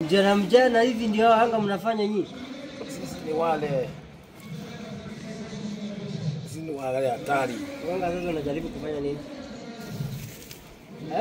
Mjana mjana hivi ndio hao anga mnafanya nyinyi? Sisi ni wale sisi ni wale hatari. Wanga sasa unajaribu kufanya nini? Eh?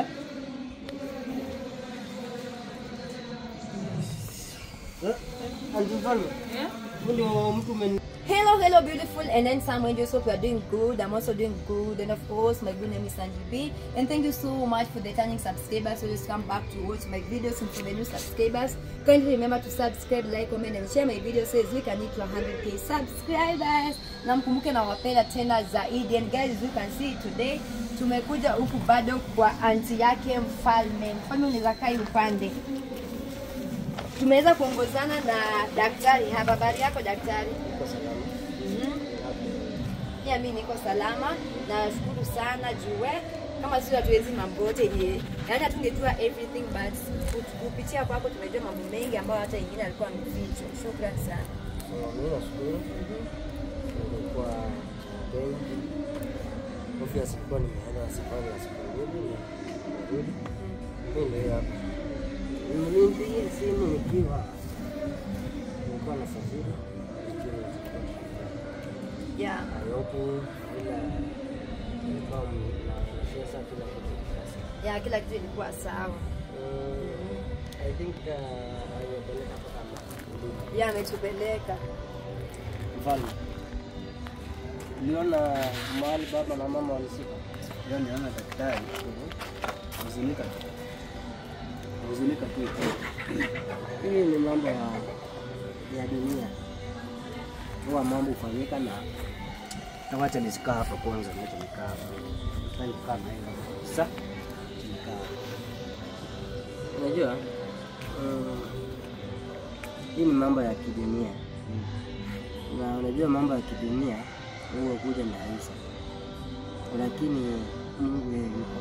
Eh? Anti Mfalme, huyu ndio mtu umen Hello, hello, beautiful and handsome angels. Hope you are doing good. I'm also doing good. And of course, my good name is Sandy B. And thank you so much for the turning subscribers. Always come back to watch my videos and for the new subscribers. Kindly remember to subscribe, like, comment, and share my video so as we can hit to 100k subscribers. Na mkumbuke na wapenda tena zaidi. And guys, you can see today tumekuja huku bado kwa anti yake mfalme. Mfalme unaweza kaa hii upande. Tumeweza kuongozana na daktari hapa. Habari yako daktari? Mhm. Pia mi niko salama, nashukuru sana juu kama sio hatuwezi mambo yote yenye yaani hatungejua everything but ku- kupitia kwako tumejua mambo mengi ambayo hata ingine alikuwa amefichwa. Shukrani sana. Mimi nashukuru. Nilikuwa Kenya. Obvious nilikuwa nimeenda safari ya siku mbili na nimerudi. Mimi ndio hapa. Nilimpigia simu nikiwa nilikuwa nasafiri nikiwa Yeah. Nairobi ila nilikuwa nashesa kila kitu sasa. Yeah, kila kitu ilikuwa sawa. Mm, I think uh, alipeleka mpaka Mbulu. Yeah, ametupeleka. Mfalme, uliona mahali baba na mama walisika? Leo niona daktari. Huzunika tu. Huzunika tu. Hii ni mambo ya, ya dunia, huwa mambo hufanyika na Na wacha nisikaa hapa kwanza, wacha nikaa hapa. Nataka nikaa na hiyo. Sasa nikaa. Unajua mm, hii ni mambo ya kidunia, na unajua mambo ya kidunia huwa kuja na rahisi, lakini Mungu yeye yuko,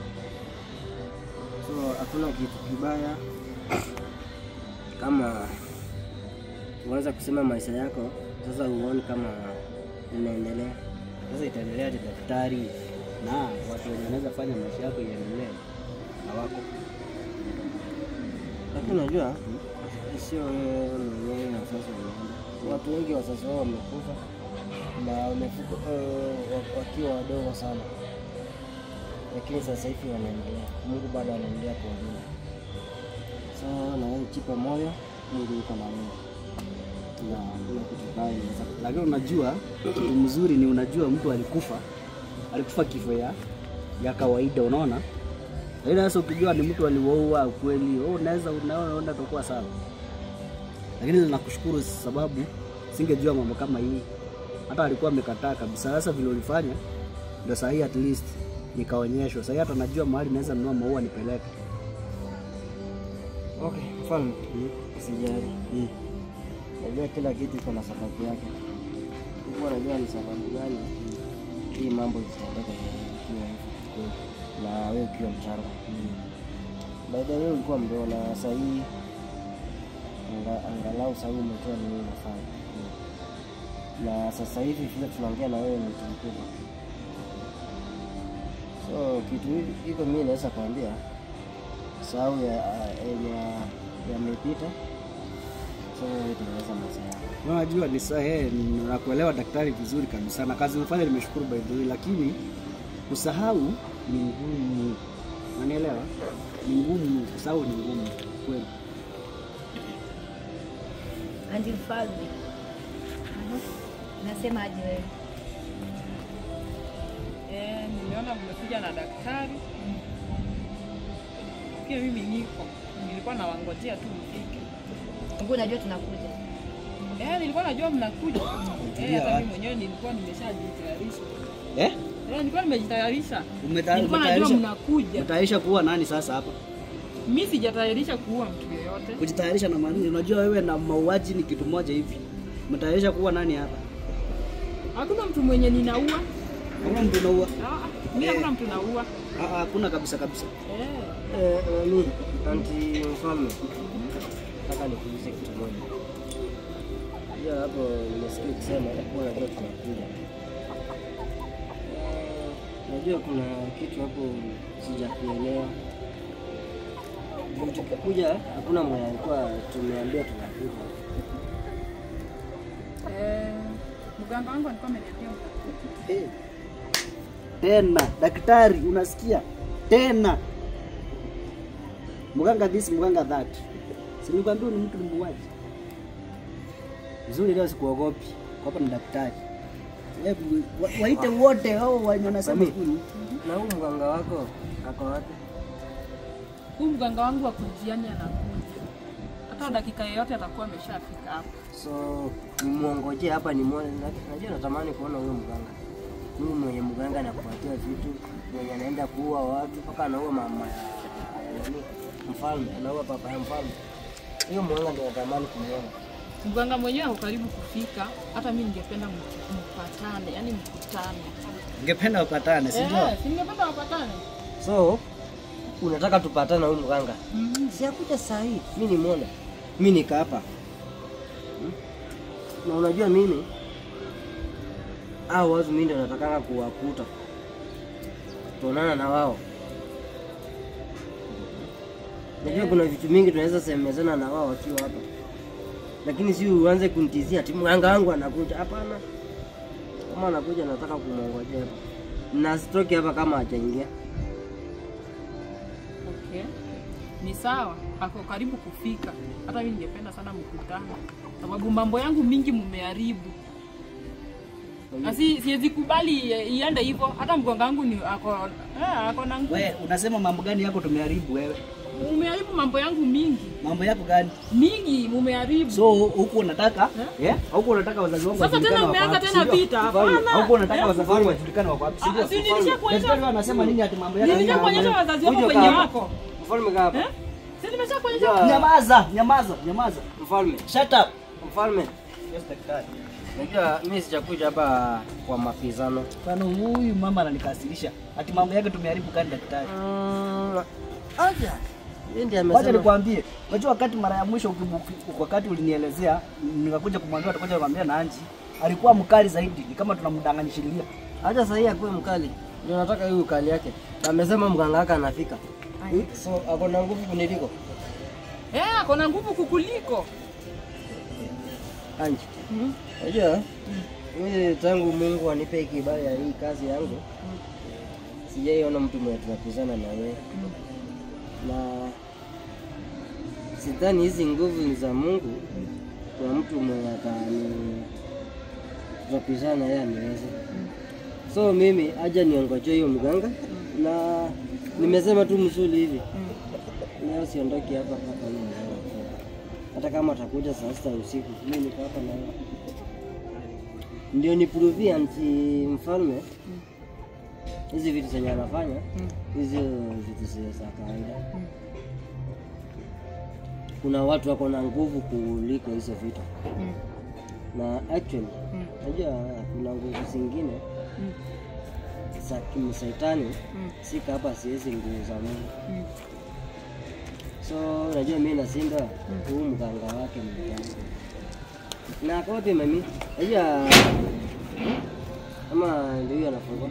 so hakuna kitu kibaya kama unaweza kusema maisha yako sasa uone kama unaendelea. Sasa itaendelea aje daktari na watu wenye wanaweza fanya maisha yako iendelee hawako. Lakini unajua sio wewe mwenyewe na sasa unaenda. Watu wengi wazazi wao wamekufa na wamekufa eh, wa- wakiwa wadogo sana, lakini sasa hivi wanaendelea. Mungu bado anaendelea kuwalinda. So na wewe jipe moyo, Mungu yuko na wewe na kuna kitu baya inaweza kutokea. Lakini unajua kitu mzuri ni unajua mtu alikufa alikufa kifo ya ya kawaida, unaona. Lakini sasa ukijua ni mtu aliwaua kweli, wewe unaweza unaona unaona itakuwa sawa. Lakini nakushukuru sababu singejua mambo kama hii, hata alikuwa amekataa kabisa. Sasa vile ulifanya ndio sahihi, at least nikaonyeshwa. Sasa hata najua mahali naweza nunua maua nipeleke. Okay, mfalme, usijali. Mm. Najua kila kitu iko na sababu yake. Mungu anajua ni sababu gani hii mambo zitaendeka ikiwa hivi na wewe ukiwa mchanga. By the way ulikuwa mdogo na saa hii anga- angalau saa hii umetoa nini unafanya. Na sasa hivi vile tunaongea na wewe ni mtu mkubwa. So kitu hii- hiko mimi naweza kuambia sahau ya ya yamepita. So wewe tengeneza maisha yako. Unajua ni sahihi, nakuelewa daktari vizuri kabisa, na kazi umefanya nimeshukuru by the way, lakini kusahau ni ngumu, unanielewa? Ni ngumu, kusahau ni ngumu kweli. Andi mfalme. Nasema aje wewe? Eh, nimeona mmekuja na daktari. Pia mimi niko. Nilikuwa nawangojea tu mfike. Mungu unajua tunakuja. Eh, nilikuwa najua mnakuja. Umetulia Eh, hata wapi? mimi mwenyewe nilikuwa nimeshajitayarisha. Eh? Eh, nilikuwa nimejitayarisha. Umeta- Nilikuwa najua umetayarisha mnakuja. umetayarisha kuwa nani sasa hapa? Mimi sijatayarisha kuua mtu yeyote. Kujitayarisha na maana unajua wewe na mauaji ni kitu moja hivi. Umetayarisha kuwa nani hapa? Hakuna mtu mwenye ninaua. Hakuna mtu unaua. Ah, mimi hakuna mtu naua. Ah, ah, Hakuna kabisa kabisa. Eh. Eh, nani? Anti mfalme. Nataka nikuulize kitu moja. Unajua hapo nimesikia ukisema kuwa najua tunakuja. Eh, Najua kuna kitu hapo sijakuelewa. tukikuja hakuna mwenye alikuwa tumeambia tunakuja. Eh, mganga wangu alikuwa ameniambia mtakuja. Eh. Tena daktari, unasikia tena mganga this mganga that, si nikwambia ni mtu ni muuaji vizuri. Leo sikuogopi, hapa ni daktari. Hebu wa- waite wote hao wenye wanasema Mami. huyu Na huu mganga wako ako wapi? Huu mganga wangu wa kujiani anakuja. Hata dakika yoyote atakuwa ameshafika hapa. So nimwongoje hapa nimwone. Na- Najua natamani kuona huyo mganga. Huyu mwenye mganga anakupatia vitu, mwenye anaenda kuua watu mpaka anaua mama ya nani? Mfalme, anaua papa ya mfalme. Huyo mganga ndio natamani kumwona. Mganga mwenyewe ako karibu kufika, hata mimi ningependa mk- mpatane, yani mkutane. Ningependa wapatane, si ndio? Eh, si ningependa wapatane. So unataka tupatane na huyu mganga? Mhm. Si akuja saa hii, mi nimwona, mi nika hapa Hmm? na unajua mimi hao watu mimi ndio natakanga kuwakuta, tuonana na wao. Najua kuna vitu mingi tunaweza semezana na wao wakiwa hapa, lakini si uanze kunitizia ati mganga wangu anakuja. Hapana, kama anakuja nataka kumwongojea hapa na sitoki hapa kama hajaingia. Okay. Ni sawa, ako karibu kufika. Hata mimi ningependa sana mkutane. Sababu mambo yangu mingi mmeharibu. Na si siwezi kubali i- iende hivyo. Hata mganga wangu ni ako eh, ako na nguvu. Wewe unasema mambo gani yako tumeharibu wewe? Umeharibu mambo yangu mingi. Mambo yako gani? Mingi mumeharibu. So huku unataka eh? Huku unataka wazazi wangu Sasa wajulikane tena wako umeanza wapi, tena si ndio? vita. Hapana. Huku unataka Eh, wazazi wangu wajulikane wako wapi, si Ah, ndio? si nilishakuonyesha- Daktari anasema nini ati mambo yako? Nilishakuonyesha wazazi wako Kuja wenye hapa. wako. Mfalme kaa hapa. Eh? Si nimeshakuonyesha Ya. Nyamaza, nyamaza, nyamaza. Mfalme, Shut up. mfalme. Yes, daktari. Najua mimi sijakuja hapa kwa mapizano. Bwana huyu mama ananikasirisha. Ati mambo yake tumeharibu gani daktari? Mm, Aja. Yeye ndiye Wacha amesema. nikwambie, unajua wakati mara ya mwisho ukibu- wakati ulinielezea nikakuja kumwambia utakuja kumwambia na Anji, alikuwa mkali zaidi, ni kama tunamdanganyishilia. Acha sasa hii akuwe mkali. Ndio nataka hiyo ukali yake. Na amesema mganga wake anafika. So ako na nguvu kuniliko. Eh, ako na nguvu kukuliko. Anji. Unajua? Mimi tangu Mungu anipe hii kibali ya hii kazi yangu. Sijaiona mtu mwenye tunapizana na wewe. Na sidhani hizi nguvu ni za Mungu. Kuna mtu mwenye atani tutapizana yeye aniweze. So mimi aja niongoje hiyo mganga na nimesema tu msuli hivi. Leo siondoki hapa mpaka yeye mganga afike. Hata kama atakuja saa sita usiku, mimi niko hapa na yeye. Ndio nipuruvie anti mfalme hizi vitu zenye anafanya hizi vitu zi- za kawaida. Kuna watu wako na nguvu kuliko hizo vitu, na actually unajua kuna nguvu zingine za kimsaitani sika hapa, siwezi nguvu za Mungu. So unajua mimi nasinda huu mganga wake mganga na kwa wapi mami? Unajua ama ndio huyo anafungua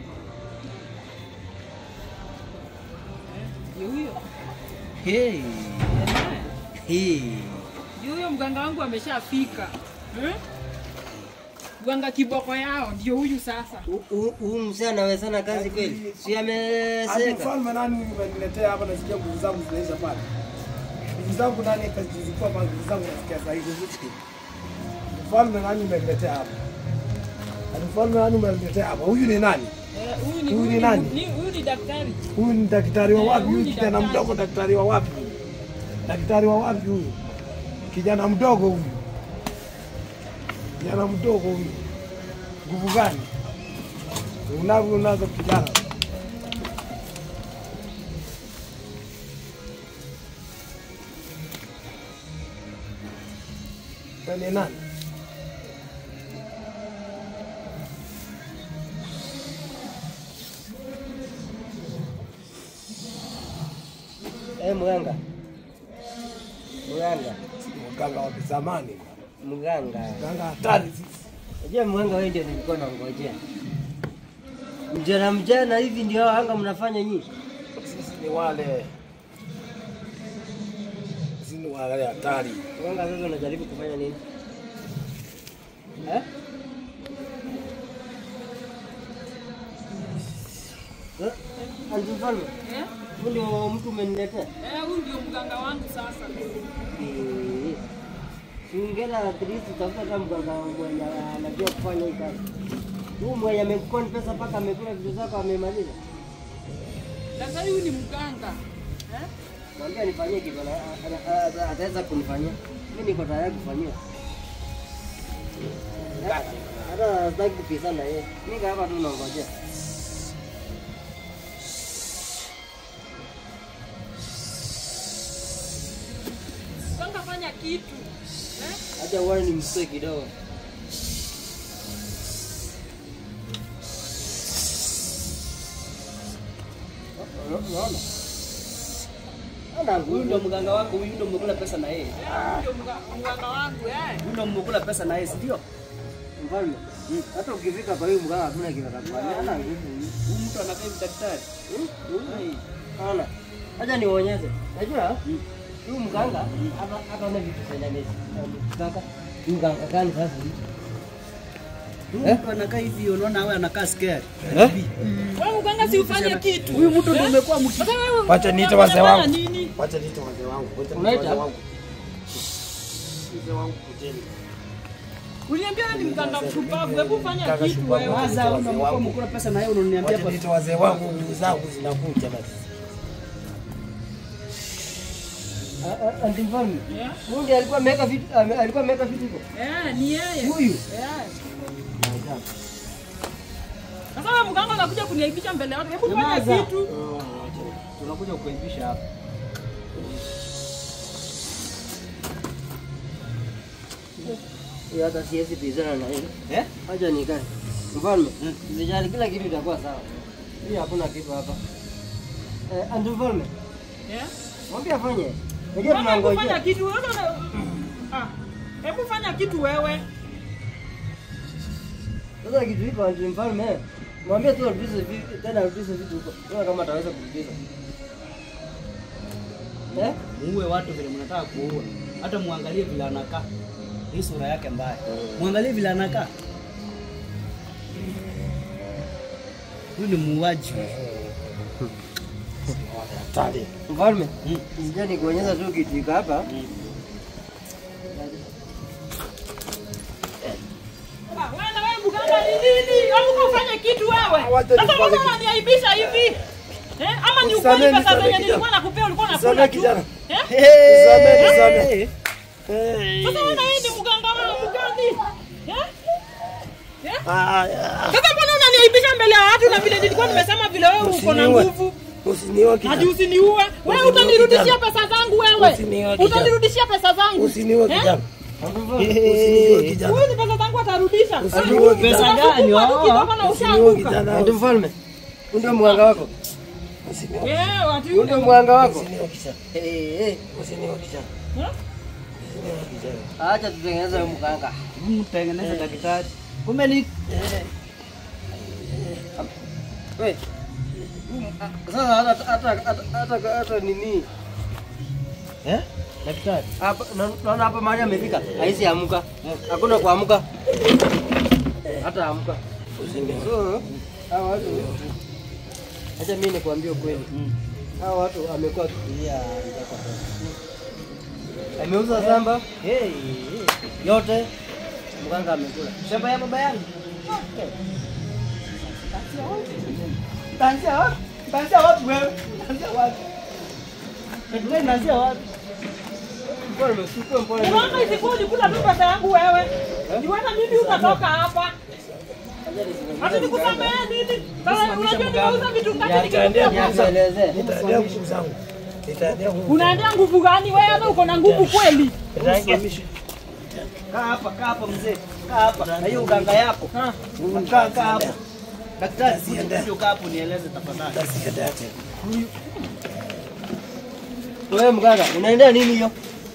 Ndio huyo. Hey. Hey. Ndio huyo mganga wangu ameshafika. Eh? Mganga kiboko yao ndio huyu sasa. Hu- hu- huyu mzee anawezana kazi kweli? Si Ati ameseka? mfalme nani umeniletea hapa, nasikia nguvu zangu zinaisha pale. Nguvu zangu nani kazilikuwa pale, nguvu zangu nasikia sasa hivi. Mfalme nani umeniletea hapa? Ati mfalme nani umeniletea hapa? Huyu ni nani? Eh, huyu ni Huyu ni huyu nani? ni huyu ni daktari. Huyu ni daktari wa Eh, wapi? huyu Huyu ni kijana daktari. mdogo, daktari wa wapi? Daktari wa wapi huyu? Kijana mdogo huyu, kijana mdogo huyu, nguvu gani unavyo unazo kijana? Wewe ni nani? Eh, mganga. Mganga. Mganga wa kizamani, Mganga. mganga hatari sisi. Unajua mganga wewe ndio nilikuwa nangojea. Mjana mjana hivi ndio hao anga mnafanya nyinyi. Sisi ni wale Angalia hatari. Mganga sasa unajaribu kufanya nini? Eh? Eh? Anti Mfalme, Eh? huyu ndio mtu umeniletea? Eh, huyu ndio mganga wangu sasa. Eh. Si ungela at least tafuta hata mganga mwenye anajua kufanya hii kazi. Huyu mwenye amekukoni pesa mpaka amekula vitu zako amemaliza. Daktari huyu ni mganga. Eh? Mwambie nifanyie kitu ana- ana- ana- ataweza kunifanyia. Mimi niko tayari kufanyiwa. Hata sitaki kupizana yeye. Nika hapa tu naongojea. Mganga fanya kitu. Eh? Acha uone ni msee kidogo. Unaona? Ana Huyu ndo mganga wako, huyu ndo mmekula pesa na yeye. Eh, huyu ndio mga- mganga wangu eh. Huyu ndo mmekula pesa na yeye, si ndio? mfalme. Hata ukifika kwa huyu mganga hakuna kitu atakufanyia. Ana nguvu huyu. Huyu mtu anakaa hivi daktari. Ai. Ana. Acha nionyeshe. Najua huyu mganga hata hata una vitu zenye amezi. Kaka, huyu mganga gani sasa? Huyu mtu anakaa hivi, unaona wewe anakaa scared. Wewe mganga si ufanye kitu. Huyu mtu ndo umekuwa mki Sasa wewe Wacha niite unafanya wazee wangu. nini? Wacha niite wazee wangu. Wacha niite Unaita? wazee wangu. Wazee wangu kuteni. Uliniambia wewe ni mganga mshupavu. Hebu fanya Mganga kitu shupavu. wewe. Kwanza huyu ndo mmekuwa mkula pesa na yeye unaniambia Wacha kwa niite wazee wangu, ndugu zangu zinakuja basi. Ah, ah, Anti mfalme. Yeah. Huyu ndiye alikuwa ameweka vitu ame- alikuwa ameweka vitu huko. Eh, ni yeye. Huyu. Eh. Sasa wewe mganga unakuja kuniaibisha mbele ya watu. Hebu fanya Nyamaza. kitu. tunakuja kukuaibisha hapa. Hiyo hata siwezi pizana na yeye. Eh? Acha nikae. Mfalme, usijali kila kitu itakuwa sawa. Hii hakuna kitu hapa. Eh, Anti mfalme, Eh? mwambie afanye. Unajua Mama, hebu fanya tunangojea. kitu wewe. una- Ah. Hebu fanya kitu wewe. Sasa kitu hiko Anti mfalme, mwambie tu arudishe vitu tena arudishe vitu huko. Sio kama ataweza kurudisha. Eh? Muue watu vile mnataka kuua. Hata muangalie vile anakaa. Hii sura yake mbaya. Muangalie vile anakaa. Huyu ni muuaji. Hatari. Mfalme, Mm. sija nikuonyesha tu kitu iko hapa. Ah, wewe na wewe mganga ni nini? Hebu ufanye kitu wewe. Wacha Sasa nifanye mbona kitu. unaniaibisha hivi? Eh? Ama ni Nisamehe, ukweli pesa nisamehe zenye kijana. nilikuwa nakupea ulikuwa Nisamehe unakula tu. kijana. Eh? Nisamehe, nisamehe. Sasa wewe na yeye ni mganga wangu gani? Eh? Eh? Ah, ah, Sasa mbona unaniaibisha mbele ya watu na vile nilikuwa nimesema vile wewe uko na Usiniue. nguvu? Usiniue Hadi kijana. usiniue. Wewe Usiniue utanirudishia kijana. pesa zangu wewe. Usiniue kijana. Utanirudishia pesa zangu. Usiniue Eh? kijana. Anti mfalme, Usiniue kijana. Huyu ni pesa zangu atarudisha. Usiniue Pesa kijana. gani? Unakufa tu kidogo na Usiniue ushaanguka. kijana. Anti mfalme. Huyu ndio mganga wako. Usiniue. Eh, watu Huyu ndio mganga wako. Usiniue kijana. Eh, eh. Usiniue kijana. Eh? Usiniue kijana. Acha tutengeneze huyu mganga. Mtengeneze daktari. Kumbe ni We. Sasa hata hata hata hata hata nini? eh? Daktari. Hapa na- naona hapa mahali amefika. Haisi amka. Hakuna kuamka. Hata amka. So, hawa watu Acha mimi nikwambie ukweli. Hawa watu amekuwa akilia ameuza shamba Hey. yote mganga amekula. Shamba ya baba yangu. Taanzia wapi? Taanzia wapi wewe? Taanzia wapi? Wewe unaanzia wapi? Mbona umechukua mbona? Unaona isikuwa ulikula tu pesa yangu wewe. Niweza mimi utatoka hapa. Hata nikusamehe nini? Sasa unajua nimeuza vitu ngapi Nitaendea nikikupa nguvu zangu. Nielezee. Nitaendea nguvu zangu. Nitaendea nguvu. Unaendea nguvu gani wewe? Hata uko na nguvu kweli? Nitasimamisha. Kaa hapa, kaa hapa mzee. Kaa hapa. Na hiyo uganga yako. Ha. Kaa kaa hapa. Daktari, Siende. sio kaa hapo nieleze tafadhali. Nitaendea tena. Wewe mganga, unaendea nini hiyo?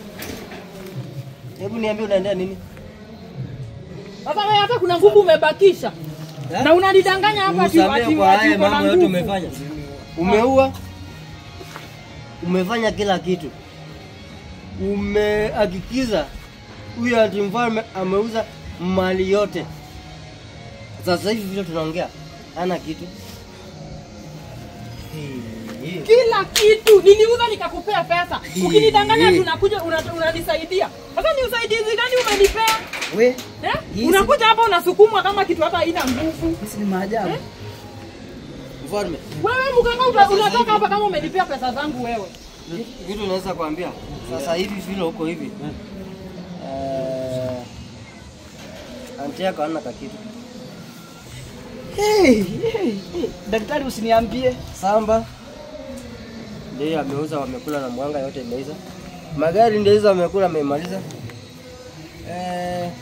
Hebu niambie unaendea nini? Sasa wewe hata kuna nguvu umebakisha. Eh? Na unanidanganya hapa ati Unisamehe ati kwa ati haya uko na mambo yote nguvu. umefanya. Umeua, umefanya kila kitu. umehakikiza huyo ati mfalme ameuza mali yote. Sasa hivi vile tunaongea hana kitu. Hii. kila kitu niliuza nikakupea pesa ukinidanganya Hii. tunakuja una- unanisaidia sasa ni usaidizi gani umenipea We, eh? Hii si- unakuja hapa unasukumwa kama kitu hata haina nguvu hizi ni maajabu. Mfalme, wewe mganga uta- unatoka hapa kama umenipea pesa zangu wewe kitu naweza kuambia sasa hivi vile uko hivi eh, anti yako hana kakitu. Hey, hey, hey. Daktari usiniambie. Samba ndio ameuza, wamekula na mwanga yote imeiza. Magari ndio hizo wamekula, amemaliza. Eh,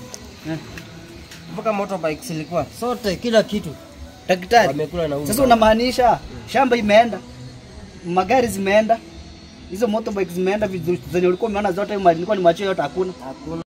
mpaka motorbikes ilikuwa sote, kila kitu Daktari, wamekula na huyu. sasa unamaanisha shamba imeenda, magari zimeenda, hizo motorbike zimeenda, vitu zenye ulikuwa umeona zote, mali nilikuwa nimwachia yote hakuna. hakuna